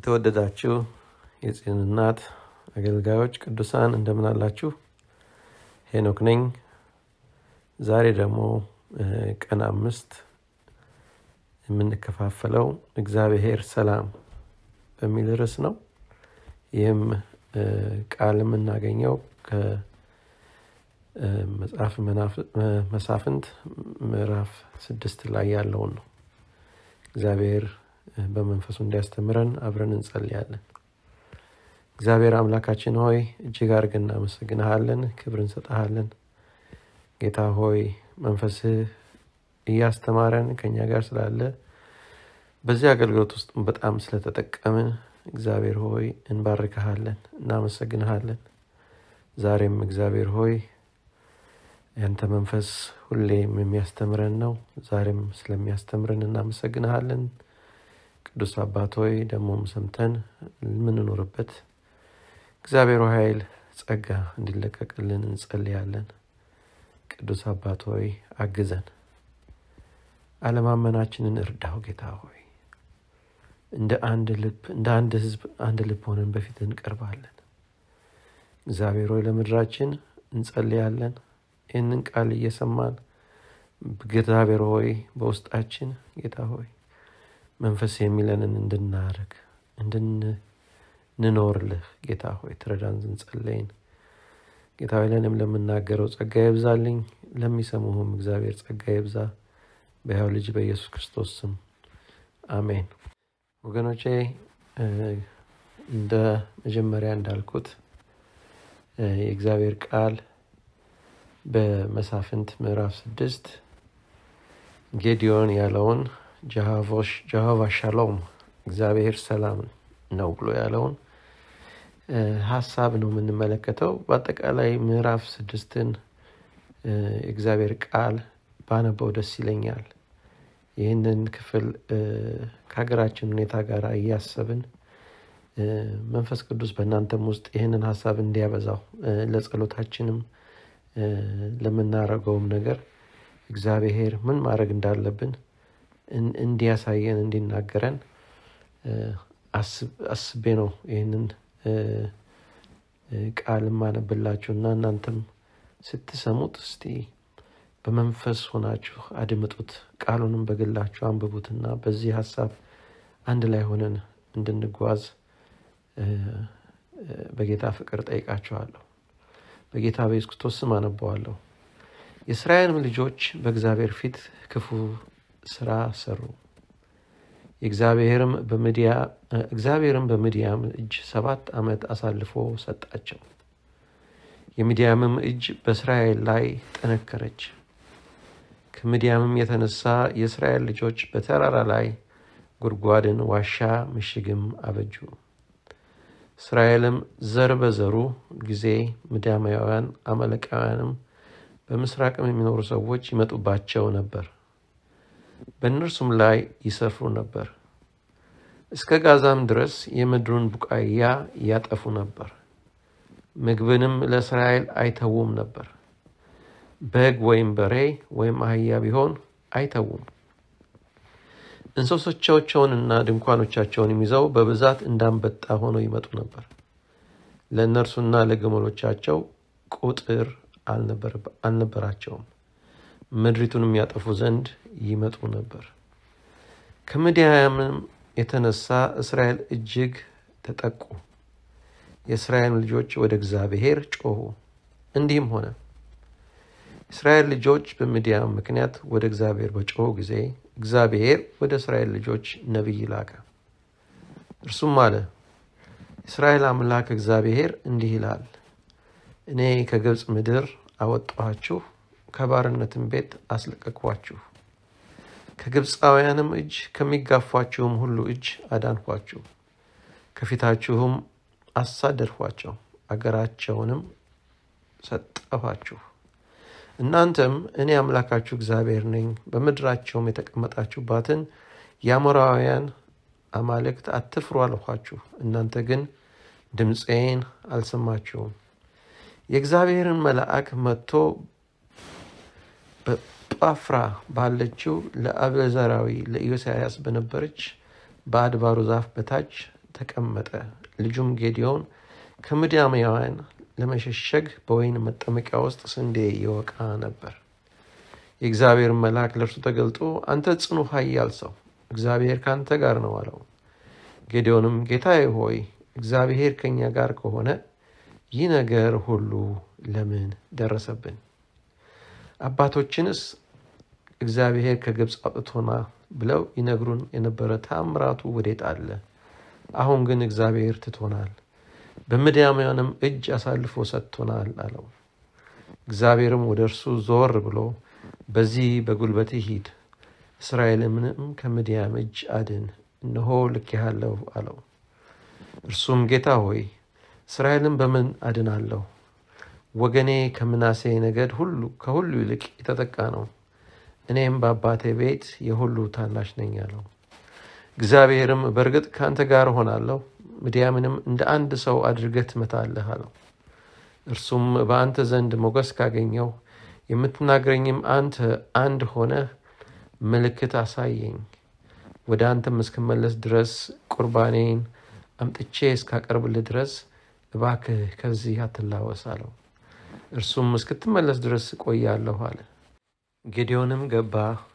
የተወደዳችሁ የጽዮን እናት አገልጋዮች ቅዱሳን እንደምን አላችሁ? ሄኖክ ነኝ። ዛሬ ደግሞ ቀን አምስት የምንከፋፈለው እግዚአብሔር ሰላም በሚል ርዕስ ነው። ይህም ቃል የምናገኘው ከመጽሐፍ መሳፍንት ምዕራፍ ስድስት ላይ ያለውን ነው። እግዚአብሔር በመንፈሱ እንዲያስተምረን አብረን እንጸልያለን። እግዚአብሔር አምላካችን ሆይ እጅግ አድርገን እናመሰግንሃለን፣ ክብር እንሰጠሃለን። ጌታ ሆይ መንፈስህ እያስተማረን ከኛ ጋር ስላለ በዚህ አገልግሎት ውስጥ በጣም ስለተጠቀምን እግዚአብሔር ሆይ እንባርክሃለን፣ እናመሰግንሃለን። ዛሬም እግዚአብሔር ሆይ ያንተ መንፈስ ሁሌም የሚያስተምረን ነው። ዛሬም ስለሚያስተምረን እናመሰግንሃለን። ቅዱስ አባት ሆይ ደግሞም ሰምተን የምንኖርበት እግዚአብሔር ኃይል ጸጋ እንዲለቀቅልን እንጸልያለን። ቅዱስ አባት ሆይ አግዘን፣ አለማመናችንን እርዳው። ጌታ ሆይ እንደ አንድ ልብ እንደ አንድ ሕዝብ አንድ ልብ ሆነን በፊት እንቀርባለን። እግዚአብሔር ሆይ ለምድራችን እንጸልያለን። ይህንን ቃል እየሰማን እግዚአብሔር ሆይ በውስጣችን ጌታ ሆይ መንፈስ የሚለንን እንድናደርግ እንድንኖርልህ ጌታ ሆይ ትረዳን እንጸለይን። ጌታ ሆይ ለእኔም ለምናገረው ጸጋ ይብዛልኝ፣ ለሚሰሙህም እግዚአብሔር ጸጋ ይብዛ። በሕያው ልጅ በኢየሱስ ክርስቶስ ስም አሜን። ወገኖቼ እንደ መጀመሪያ እንዳልኩት የእግዚአብሔር ቃል በመሳፍንት ምዕራፍ ስድስት ጌዲዮን ያለውን ጀሆቫ ሻሎም እግዚአብሔር ሰላም ነው ብሎ ያለውን ሀሳብ ነው የምንመለከተው። በአጠቃላይ ምዕራፍ ስድስትን የእግዚአብሔር ቃል ባነበው ደስ ይለኛል። ይህንን ክፍል ከሀገራችን ሁኔታ ጋር እያሰብን መንፈስ ቅዱስ በእናንተም ውስጥ ይህንን ሀሳብ እንዲያበዛው ለጸሎታችንም ለምናደርገውም ነገር እግዚአብሔር ምን ማድረግ እንዳለብን እንዲያሳየን እንዲናገረን አስቤ ነው ይህንን ቃል ማነብላችሁ እና እናንተም ስትሰሙት እስቲ በመንፈስ ሆናችሁ አድምጡት። ቃሉንም በግላችሁ አንብቡትና በዚህ ሀሳብ አንድ ላይ ሆነን እንድንጓዝ በጌታ ፍቅር ጠይቃችኋለሁ። በጌታ በኢየሱስ ክርስቶስ ስም አነበዋለሁ። የእስራኤልም ልጆች በእግዚአብሔር ፊት ክፉ ስራ ሰሩ። እግዚአብሔርም በምድያም እጅ ሰባት ዓመት አሳልፎ ሰጣቸው። የምድያምም እጅ በእስራኤል ላይ ጠነከረች። ከምድያምም የተነሳ የእስራኤል ልጆች በተራራ ላይ ጉድጓድን፣ ዋሻ፣ ምሽግም አበጁ። እስራኤልም ዘር በዘሩ ጊዜ ምድያማውያን፣ አማሌቃውያንም በምስራቅም የሚኖሩ ሰዎች ይመጡባቸው ነበር፣ በእነርሱም ላይ ይሰፍሩ ነበር። እስከ ጋዛም ድረስ የምድሩን ቡቃያ ያጠፉ ነበር። ምግብንም ለእስራኤል አይተዉም ነበር። በግ ወይም በሬ ወይም አህያ ቢሆን አይተዉም። እንስሶቻቸውንና ድንኳኖቻቸውንም ይዘው በብዛት እንዳንበጣ ሆነው ይመጡ ነበር። ለእነርሱና ለግመሎቻቸው ቁጥር አልነበራቸውም። ምድሪቱንም ያጠፉ ዘንድ ይመጡ ነበር። ከምድያምም የተነሳ እስራኤል እጅግ ተጠቁ። የእስራኤል ልጆች ወደ እግዚአብሔር ጮኹ። እንዲህም ሆነ እስራኤል ልጆች በምድያም ምክንያት ወደ እግዚአብሔር በጮኹ ጊዜ እግዚአብሔር ወደ እስራኤል ልጆች ነቢይ ላከ። እርሱም አለ፣ እስራኤል አምላክ እግዚአብሔር እንዲህ ይላል፣ እኔ ከግብፅ ምድር አወጣኋችሁ፣ ከባርነትም ቤት አስለቀቅኋችሁ፣ ከግብፃውያንም እጅ ከሚጋፏችሁም ሁሉ እጅ አዳንኋችሁ፣ ከፊታችሁም አሳደድኋቸው፣ አገራቸውንም ሰጠኋችሁ። እናንተም እኔ አምላካችሁ እግዚአብሔር ነኝ፣ በምድራቸውም የተቀመጣችሁባትን የአሞራውያን አማልክት አትፍሩ አልኋችሁ። እናንተ ግን ድምፄን አልሰማችሁም። የእግዚአብሔርን መልአክ መጥቶ በጳፍራ ባለችው ለአብዘራዊ ለኢዮስያስ በነበረች በአድባሩ ዛፍ በታች ተቀመጠ። ልጁም ጌዲዮን ከምድያማውያን ለመሸሸግ በወይን መጠመቂያ ውስጥ ስንዴ ይወቃ ነበር። የእግዚአብሔር መልአክ ለእርሱ ተገልጦ አንተ ጽኑ ኃያል ሰው እግዚአብሔር ከአንተ ጋር ነው አለው። ጌዲዮንም ጌታዬ ሆይ እግዚአብሔር ከእኛ ጋር ከሆነ ይህ ነገር ሁሉ ለምን ደረሰብን? አባቶችንስ እግዚአብሔር ከግብፅ አውጥቶና ብለው ይነግሩን የነበረ ታምራቱ ወዴት አለ? አሁን ግን እግዚአብሔር ትቶናል፣ በምድያማውያንም እጅ አሳልፎ ሰጥቶናል አለው። እግዚአብሔርም ወደ እርሱ ዞር ብሎ በዚህ በጉልበትህ ሂድ፣ እስራኤልንም ከምድያም እጅ አድን፣ እነሆ ልኬሃለሁ አለው። እርሱም ጌታ ሆይ እስራኤልን በምን አድናለሁ? ወገኔ ከምናሴ ነገድ ሁሉ ከሁሉ ይልቅ የተጠቃ ነው፣ እኔም በአባቴ ቤት የሁሉ ታናሽ ነኝ አለው። እግዚአብሔርም በእርግጥ ከአንተ ጋር እሆናለሁ፣ ምድያምንም እንደ አንድ ሰው አድርገህ ትመታለህ አለው። እርሱም በአንተ ዘንድ ሞገስ ካገኘው የምትናገረኝም አንተ አንድ ሆነህ ምልክት አሳየኝ፣ ወደ አንተም እስክመለስ ድረስ ቁርባኔን አምጥቼ እስካቀርብልህ ድረስ እባክህ ከዚህ አትላወስ አለው። እርሱም እስክትመለስ ድረስ እቆያለሁ አለ። ጌዲዮንም ገባ፣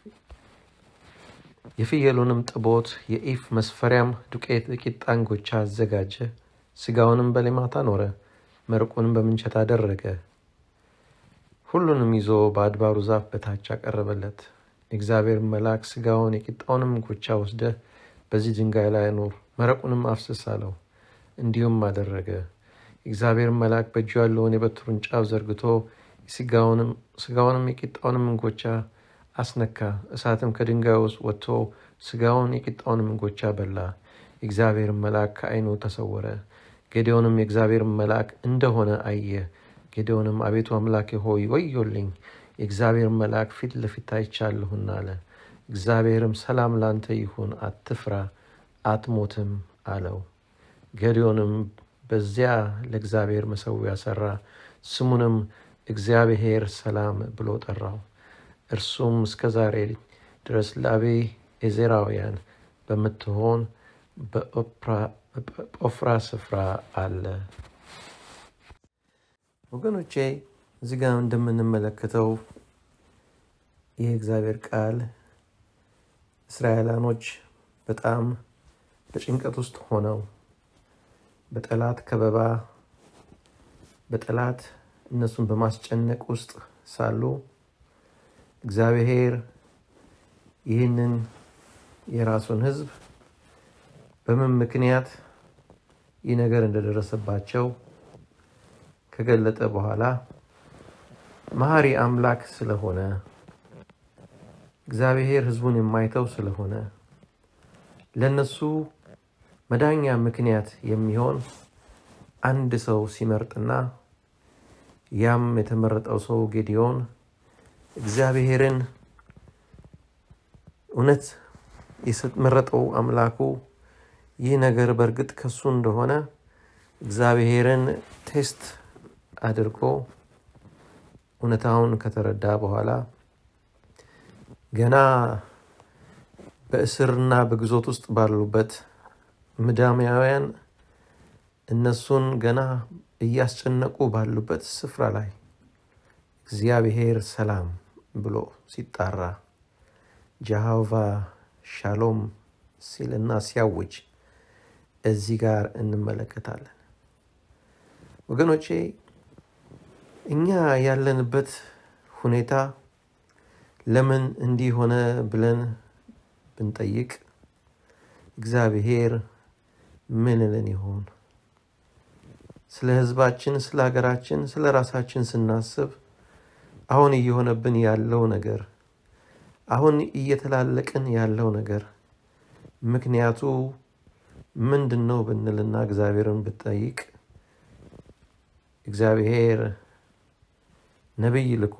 የፍየሉንም ጥቦት የኢፍ መስፈሪያም ዱቄት ቂጣ እንጎቻ አዘጋጀ። ስጋውንም በሌማት አኖረ፣ መርቁንም በምንቸት አደረገ። ሁሉንም ይዞ በአድባሩ ዛፍ በታች አቀረበለት። የእግዚአብሔር መልአክ ስጋውን የቂጣውንም እንጎቻ ወስደህ በዚህ ድንጋይ ላይ አኑር፣ መረቁንም አፍስስ አለው። እንዲሁም አደረገ። የእግዚአብሔር መልአክ በእጁ ያለውን የበትሩን ጫፍ ዘርግቶ ስጋውንም የቂጣውንም እንጎቻ አስነካ። እሳትም ከድንጋይ ውስጥ ወጥቶ ስጋውን የቂጣውንም እንጎቻ በላ። የእግዚአብሔር መልአክ ከዓይኑ ተሰወረ። ጌዴዎንም የእግዚአብሔር መልአክ እንደሆነ አየ። ጌዴዎንም አቤቱ አምላኬ ሆይ ወዮልኝ፣ የእግዚአብሔር መልአክ ፊት ለፊት አይቻለሁና አለ። እግዚአብሔርም ሰላም ላንተ ይሁን፣ አትፍራ፣ አትሞትም አለው። ጌዴዎንም በዚያ ለእግዚአብሔር መሠዊያ ሠራ፣ ስሙንም እግዚአብሔር ሰላም ብሎ ጠራው። እርሱም እስከ ዛሬ ድረስ ለአቢዔዝራውያን በምትሆን በኦፍራ ስፍራ አለ። ወገኖቼ እዚህ ጋር እንደምንመለከተው ይህ እግዚአብሔር ቃል እስራኤላኖች በጣም በጭንቀት ውስጥ ሆነው በጠላት ከበባ በጠላት እነሱን በማስጨነቅ ውስጥ ሳሉ እግዚአብሔር ይህንን የራሱን ሕዝብ በምን ምክንያት ይህ ነገር እንደደረሰባቸው ከገለጠ በኋላ መሐሪ አምላክ ስለሆነ እግዚአብሔር ሕዝቡን የማይተው ስለሆነ ለነሱ መዳኛ ምክንያት የሚሆን አንድ ሰው ሲመርጥና ያም የተመረጠው ሰው ጌዲዮን እግዚአብሔርን እውነት የመረጠው አምላኩ ይህ ነገር በእርግጥ ከሱ እንደሆነ እግዚአብሔርን ቴስት አድርጎ እውነታውን ከተረዳ በኋላ ገና በእስርና በግዞት ውስጥ ባሉበት ምድያማውያን እነሱን ገና እያስጨነቁ ባሉበት ስፍራ ላይ እግዚአብሔር ሰላም ብሎ ሲጣራ ጃሃቫ ሻሎም ሲልና ሲያውጅ እዚህ ጋር እንመለከታለን። ወገኖቼ እኛ ያለንበት ሁኔታ ለምን እንዲህ ሆነ ብለን ብንጠይቅ እግዚአብሔር ምን ልን ይሆን? ስለ ሕዝባችን፣ ስለ ሀገራችን፣ ስለ ራሳችን ስናስብ አሁን እየሆነብን ያለው ነገር አሁን እየተላለቅን ያለው ነገር ምክንያቱ ምንድን ነው ብንልና እግዚአብሔርን ብጠይቅ እግዚአብሔር ነቢይ ልኮ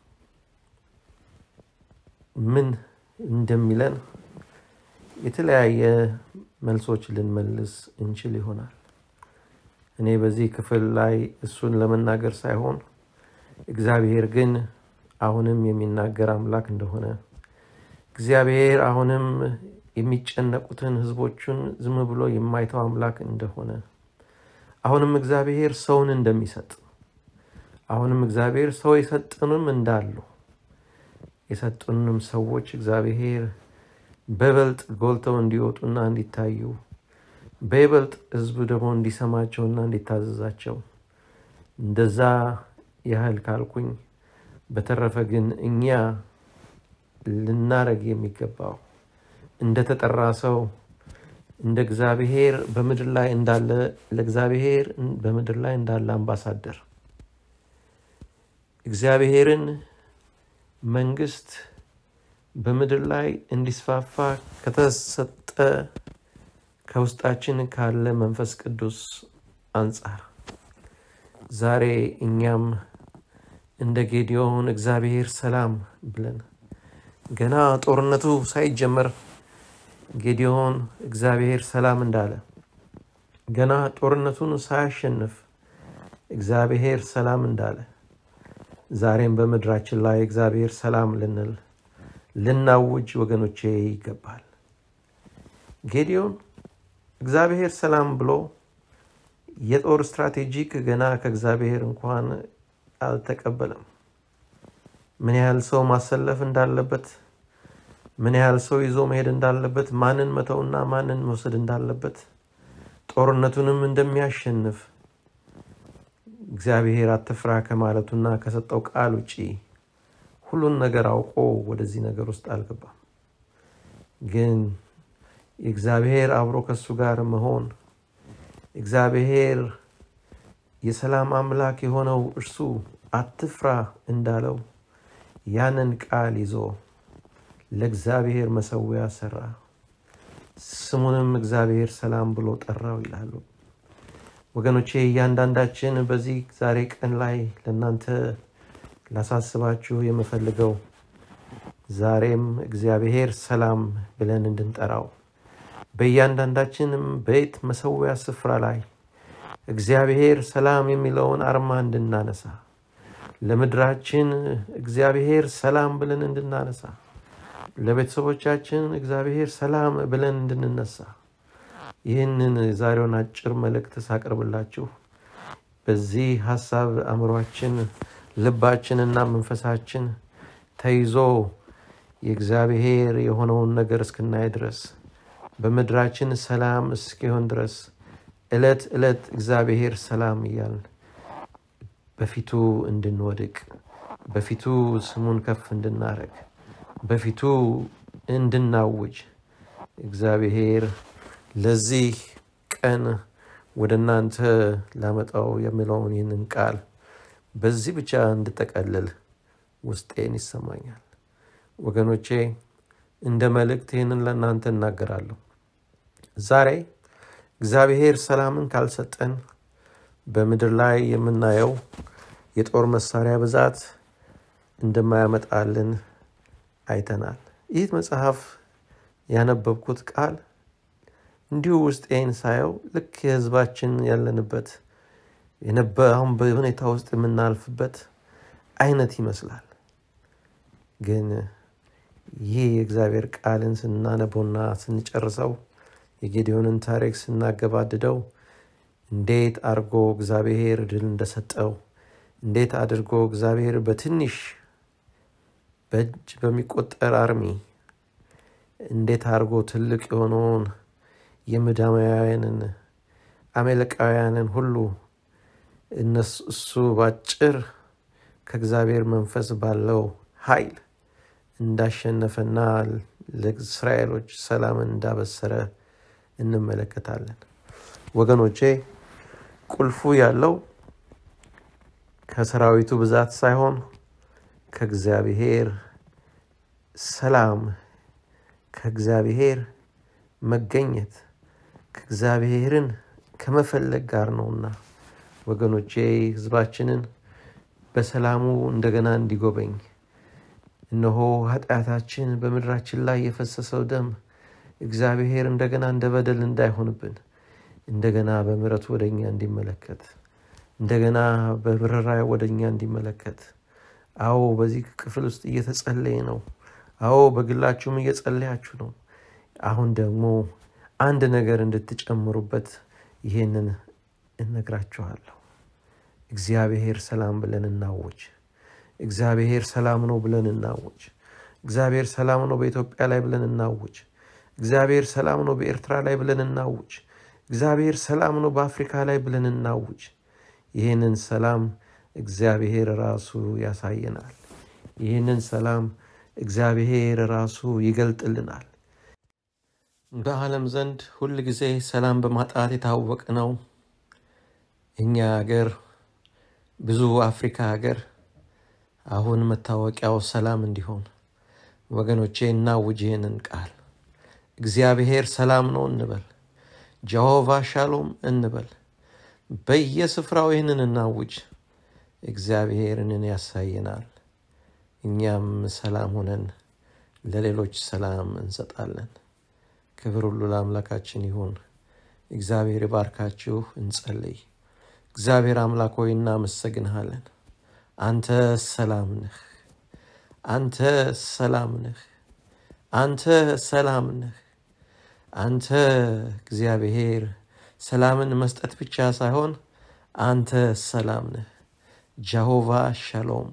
ምን እንደሚለን የተለያየ መልሶች ልንመልስ እንችል ይሆናል። እኔ በዚህ ክፍል ላይ እሱን ለመናገር ሳይሆን እግዚአብሔር ግን አሁንም የሚናገር አምላክ እንደሆነ እግዚአብሔር አሁንም የሚጨነቁትን ሕዝቦቹን ዝም ብሎ የማይተው አምላክ እንደሆነ አሁንም እግዚአብሔር ሰውን እንደሚሰጥ አሁንም እግዚአብሔር ሰው የሰጡንም እንዳሉ የሰጡንም ሰዎች እግዚአብሔር በይበልጥ ጎልተው እንዲወጡና እንዲታዩ በይበልጥ ሕዝቡ ደግሞ እንዲሰማቸውና እንዲታዘዛቸው እንደዛ ያህል ካልኩኝ፣ በተረፈ ግን እኛ ልናረግ የሚገባው እንደተጠራ ሰው እንደ እግዚአብሔር በምድር ላይ እንዳለ ለእግዚአብሔር በምድር ላይ እንዳለ አምባሳደር እግዚአብሔርን መንግስት በምድር ላይ እንዲስፋፋ ከተሰጠ ከውስጣችን ካለ መንፈስ ቅዱስ አንጻር ዛሬ እኛም እንደ ጌዲዮን እግዚአብሔር ሰላም ብለን ገና ጦርነቱ ሳይጀመር ጌዲዮን እግዚአብሔር ሰላም እንዳለ ገና ጦርነቱን ሳያሸንፍ እግዚአብሔር ሰላም እንዳለ ዛሬም በምድራችን ላይ እግዚአብሔር ሰላም ልንል ልናውጅ ወገኖቼ ይገባል። ጌዲዮን እግዚአብሔር ሰላም ብሎ የጦር ስትራቴጂክ ገና ከእግዚአብሔር እንኳን አልተቀበለም። ምን ያህል ሰው ማሰለፍ እንዳለበት፣ ምን ያህል ሰው ይዞ መሄድ እንዳለበት፣ ማንን መተውና ማንን መውሰድ እንዳለበት፣ ጦርነቱንም እንደሚያሸንፍ እግዚአብሔር አትፍራ ከማለቱና ከሰጠው ቃል ውጪ ሁሉን ነገር አውቆ ወደዚህ ነገር ውስጥ አልገባም። ግን የእግዚአብሔር አብሮ ከሱ ጋር መሆን እግዚአብሔር የሰላም አምላክ የሆነው እርሱ አትፍራ እንዳለው ያንን ቃል ይዞ ለእግዚአብሔር መሰዊያ ሰራ። ስሙንም እግዚአብሔር ሰላም ብሎ ጠራው ይላሉ። ወገኖቼ እያንዳንዳችን በዚህ ዛሬ ቀን ላይ ለእናንተ ላሳስባችሁ የምፈልገው ዛሬም እግዚአብሔር ሰላም ብለን እንድንጠራው በእያንዳንዳችንም ቤት መሰዊያ ስፍራ ላይ እግዚአብሔር ሰላም የሚለውን አርማ እንድናነሳ ለምድራችን እግዚአብሔር ሰላም ብለን እንድናነሳ ለቤተሰቦቻችን እግዚአብሔር ሰላም ብለን እንድንነሳ ይህንን ዛሬውን አጭር መልእክት ሳቀርብላችሁ በዚህ ሀሳብ አእምሯችን፣ ልባችንና መንፈሳችን ተይዞ የእግዚአብሔር የሆነውን ነገር እስክናይ ድረስ በምድራችን ሰላም እስኪሆን ድረስ ዕለት ዕለት እግዚአብሔር ሰላም እያልን በፊቱ እንድንወድቅ በፊቱ ስሙን ከፍ እንድናረግ በፊቱ እንድናውጅ እግዚአብሔር ለዚህ ቀን ወደ እናንተ ላመጣው የሚለውን ይህንን ቃል በዚህ ብቻ እንድጠቀልል ውስጤን ይሰማኛል። ወገኖቼ እንደ መልእክት ይህንን ለእናንተ እናገራለሁ። ዛሬ እግዚአብሔር ሰላምን ካልሰጠን በምድር ላይ የምናየው የጦር መሳሪያ ብዛት እንደማያመጣልን አይተናል። ይህ መጽሐፍ ያነበብኩት ቃል እንዲሁ ውስጤን ሳየው ልክ የሕዝባችን ያለንበት አሁን በሁኔታ ውስጥ የምናልፍበት አይነት ይመስላል። ግን ይህ የእግዚአብሔር ቃልን ስናነበውና ስንጨርሰው የጌዲዮንን ታሪክ ስናገባድደው እንዴት አድርጎ እግዚአብሔር ድል እንደሰጠው እንዴት አድርጎ እግዚአብሔር በትንሽ በእጅ በሚቆጠር አርሚ እንዴት አድርጎ ትልቅ የሆነውን የምዳማውያንን አሜሪካውያንን ሁሉ እሱ ባጭር ከእግዚአብሔር መንፈስ ባለው ኃይል እንዳሸነፈና ለእስራኤሎች ሰላምን እንዳበሰረ እንመለከታለን። ወገኖቼ ቁልፉ ያለው ከሰራዊቱ ብዛት ሳይሆን ከእግዚአብሔር ሰላም፣ ከእግዚአብሔር መገኘት፣ ከእግዚአብሔርን ከመፈለግ ጋር ነውና ወገኖቼ ሕዝባችንን በሰላሙ እንደገና እንዲጎበኝ እነሆ ኃጢአታችን በምድራችን ላይ የፈሰሰው ደም እግዚአብሔር እንደገና እንደ በደል እንዳይሆንብን እንደገና በምሕረቱ ወደ እኛ እንዲመለከት እንደገና በብረራ ወደ እኛ እንዲመለከት። አዎ በዚህ ክፍል ውስጥ እየተጸለየ ነው። አዎ በግላችሁም እየጸለያችሁ ነው። አሁን ደግሞ አንድ ነገር እንድትጨምሩበት ይሄንን እነግራችኋለሁ። እግዚአብሔር ሰላም ብለን እናውጅ። እግዚአብሔር ሰላም ነው ብለን እናውጅ። እግዚአብሔር ሰላም ነው በኢትዮጵያ ላይ ብለን እናውጅ። እግዚአብሔር ሰላም ነው በኤርትራ ላይ ብለን እናውጅ። እግዚአብሔር ሰላም ነው በአፍሪካ ላይ ብለን እናውጅ። ይህንን ሰላም እግዚአብሔር ራሱ ያሳየናል። ይህንን ሰላም እግዚአብሔር ራሱ ይገልጥልናል። በዓለም ዘንድ ሁል ጊዜ ሰላም በማጣት የታወቀ ነው። እኛ ሀገር ብዙ አፍሪካ ሀገር አሁን መታወቂያው ሰላም እንዲሆን ወገኖቼ እናውጅ ይህንን ቃል። እግዚአብሔር ሰላም ነው እንበል። ጀሆቫ ሻሎም እንበል። በየስፍራው ይህንን እናውጅ። እግዚአብሔርን ያሳየናል። እኛም ሰላም ሆነን ለሌሎች ሰላም እንሰጣለን። ክብር ሁሉ ለአምላካችን ይሁን። እግዚአብሔር ይባርካችሁ። እንጸልይ። እግዚአብሔር አምላክ ሆይ እናመሰግንሃለን። አንተ ሰላም ነህ። አንተ ሰላም ነህ። አንተ ሰላም ነህ። አንተ እግዚአብሔር ሰላምን መስጠት ብቻ ሳይሆን አንተ ሰላም ነህ። ጃሆቫ ሻሎም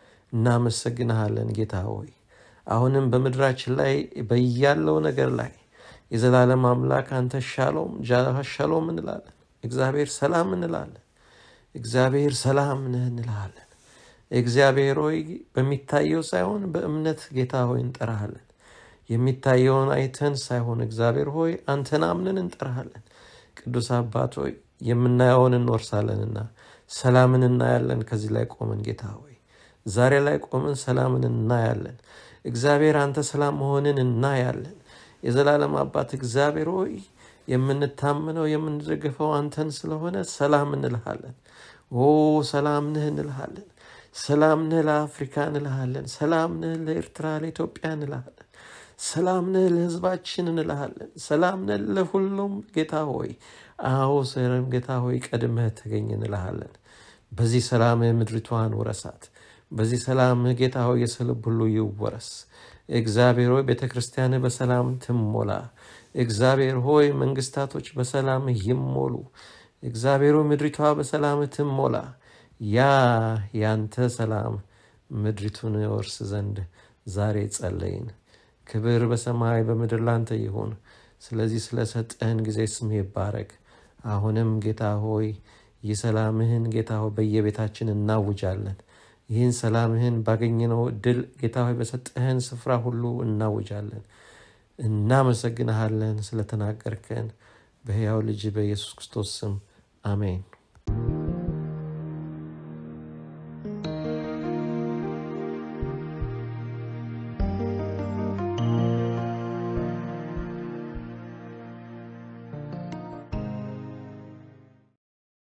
እናመሰግንሃለን ጌታ ሆይ አሁንም በምድራችን ላይ በያለው ነገር ላይ የዘላለም አምላክ አንተ ሻሎም ሻሎም እንላለን። እግዚአብሔር ሰላም እንላለን። እግዚአብሔር ሰላም ነህ እንልሃለን። እግዚአብሔር ሆይ በሚታየው ሳይሆን በእምነት ጌታ ሆይ እንጠራሃለን። የሚታየውን አይተን ሳይሆን እግዚአብሔር ሆይ አንተን አምነን እንጠራሃለን። ቅዱስ አባት ሆይ የምናየውን እንወርሳለንና ሰላምን እናያለን። ከዚህ ላይ ቆመን ጌታ ሆይ ዛሬ ላይ ቆመን ሰላምን እናያለን። እግዚአብሔር አንተ ሰላም መሆንን እናያለን። የዘላለም አባት እግዚአብሔር ሆይ የምንታምነው የምንደግፈው አንተን ስለሆነ ሰላም እንልሃለን። ኦ ሰላም ነህ እንልሃለን። ሰላም ነህ ለአፍሪካ እንልሃለን። ሰላም ነህ ለኤርትራ፣ ለኢትዮጵያ እንልሃለን። ሰላም ነህ ለሕዝባችን እንልሃለን። ሰላም ነህ ለሁሉም ጌታ ሆይ አዎ ስርም ጌታ ሆይ ቀድመህ ተገኝ እንልሃለን። በዚህ ሰላምህ ምድሪቷን ውረሳት። በዚህ ሰላምህ ጌታ ሆይ የሰው ልብ ሁሉ ይወረስ። እግዚአብሔር ሆይ ቤተ ክርስቲያንህ በሰላም ትሞላ። እግዚአብሔር ሆይ መንግስታቶች በሰላምህ ይሞሉ። እግዚአብሔር ሆይ ምድሪቷ በሰላምህ ትሞላ። ያ ያንተ ሰላም ምድሪቱን ወርስ ዘንድ ዛሬ ጸለይን። ክብር በሰማይ በምድር ላንተ ይሁን። ስለዚህ ስለሰጠህን ጊዜ ስምህ ይባረክ። አሁንም ጌታ ሆይ የሰላምህን ጌታ ሆይ በየቤታችን እናውጃለን። ይህን ሰላምህን ባገኘነው እድል ጌታ ሆይ በሰጠህን ስፍራ ሁሉ እናውጃለን። እናመሰግንሃለን ስለተናገርከን በሕያው ልጅ በኢየሱስ ክርስቶስ ስም አሜን።